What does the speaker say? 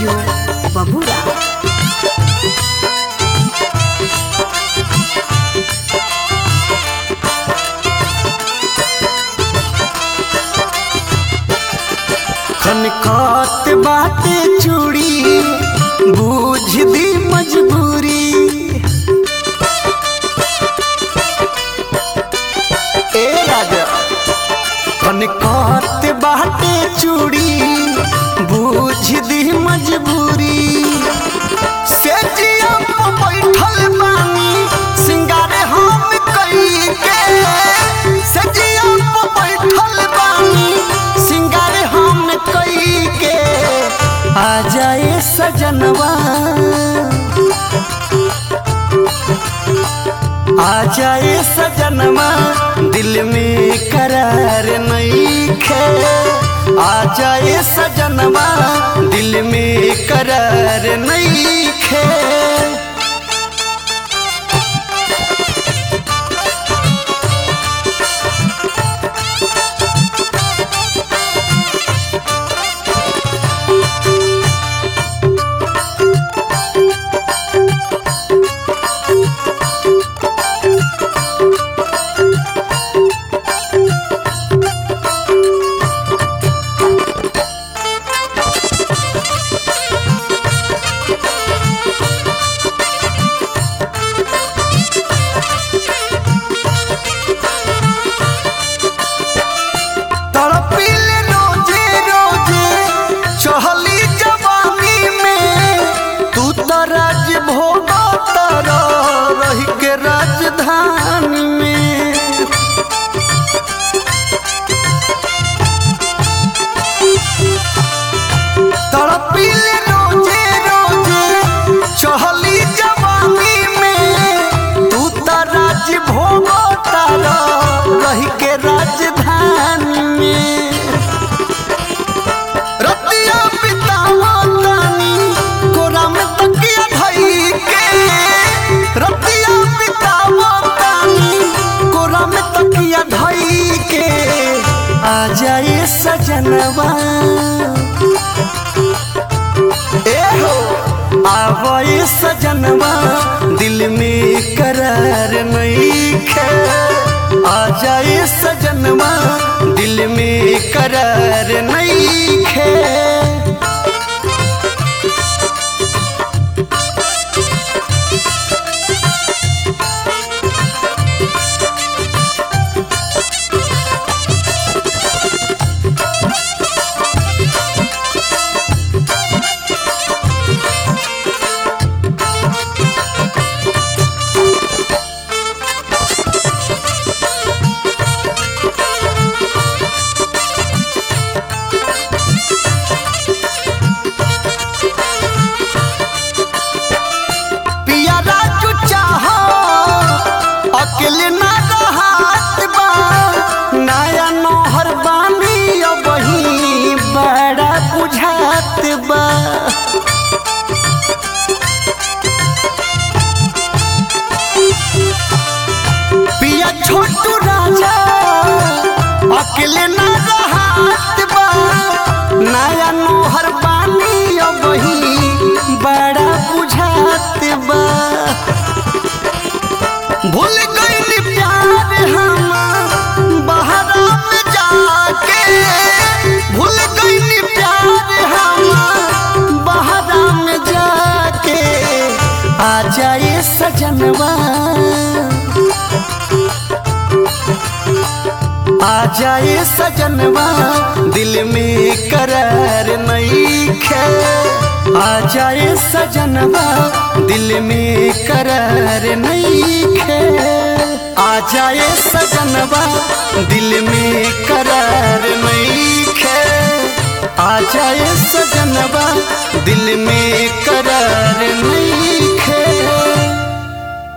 studio बबूरा खनखत बाटे चूड़ी बूझ दी मजबूरी ए राजा खनखत बाटे चूड़ी बूझ दी मजबूरी से जिया पे बैठल बानी सिंगारे हम कई के से जिया पे बैठल बानी सिंगारे हम कई के आ जाए सजनवा आ जाए सजनवा दिल में करार नहीं खे आ जाए सजनवा दिल में करार नहीं खे तड़पिल रोजे रोजे चहली जवानी में तू तो राज भोग तर रही के राजधानी में तड़पिल रोजे रोजे चहली जवानी में तू तो राज भोग तर रही के राजधानी में रतिया बितावा तानी कोरा में तकिया धई के रतिया बितावा तानी कोरा में तकिया धई के आ जाए सजनवा ए हो आवे सजनवा दिल में करार नहीं खे आ जाए सजनवा दिल में करार नहीं खे पिया राजू चाहो अकेले ना रहत बा नया नोहर बानी अब ही बड़ा बुझात बा पिया छोटू राजा अकेले ना रहत बा नया नोहर बानी अब ही बड़ा बुझात बा भूल गई प्यार हम बहरा में जाके भूल गई प्यार हम बहरा में जाके आ जाए सजनवा आ जाए सजनवा दिल में करार नहीं खे आ जाए सजनवा दिल में करार नहीं खे आ जाए सजनवा दिल में करार नहीं खे आ जाए सजनवा दिल में करार नहीं